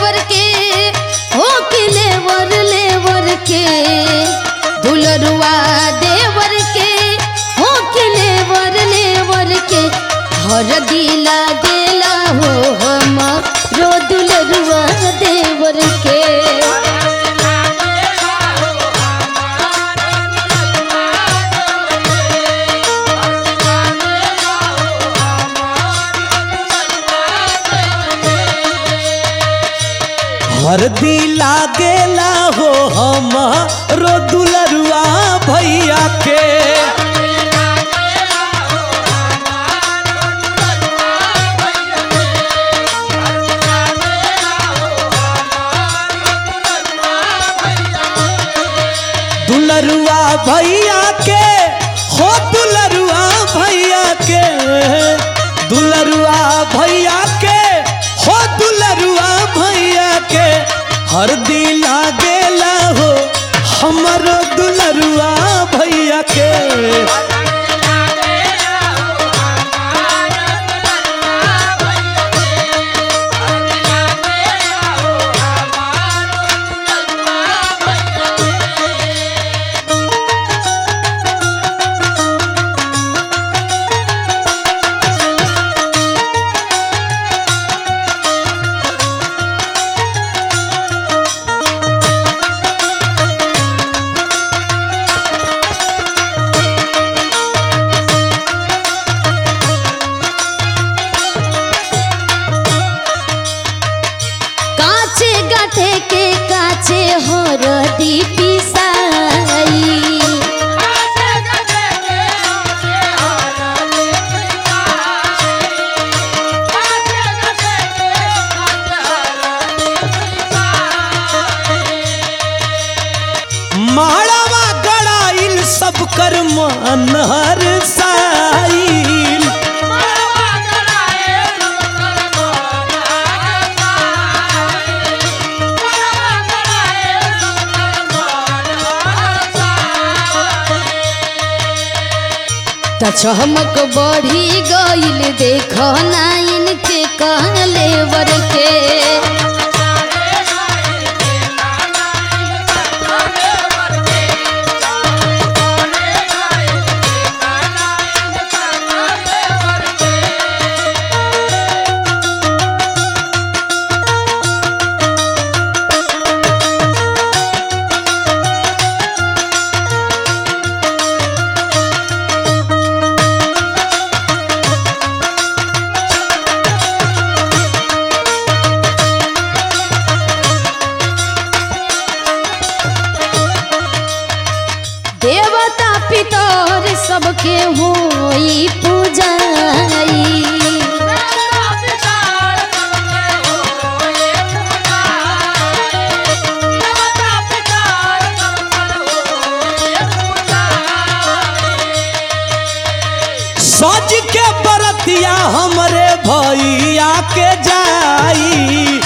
देवर के हो कि लेवर लेवर के दुलरुआ देवर के हो कि लेवर लेवर के हर दिला गेला हो हम रो दुलरुआ देवर के हरदी लागेला हो हम रो दुलरुआ भैया के दुलरुआ भैया के हो दुलरुआ भैया के दुलरुआ भैया के हो दुलरुआ भैया के हरदी लागेला हो हमरो दुलरुआ भैया के काचे गाठे के काचे हरदी पिसाई माड़वा गड़ाइल सब कर मन हर साइल त चमक बढ़ी गईल देख नाइन के कहले वर के देवता पितर सबके होई पूजाई सज के बरतिया हमरे भैया के जाई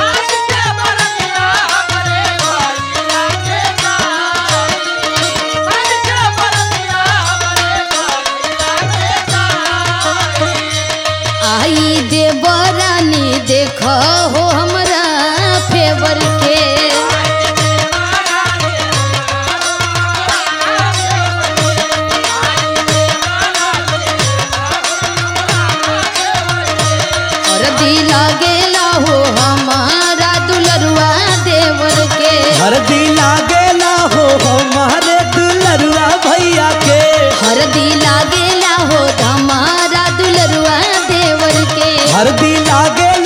आई देवरानी देख हो हमरा फेवर के हरदी लागेला हो हमारा दुलरुआ देवर के हरदी लागेला हो हमारे दुलरुआ भैया के हरदी लागेला हो हमारा दुलरुआ देवर के हरदी लागेला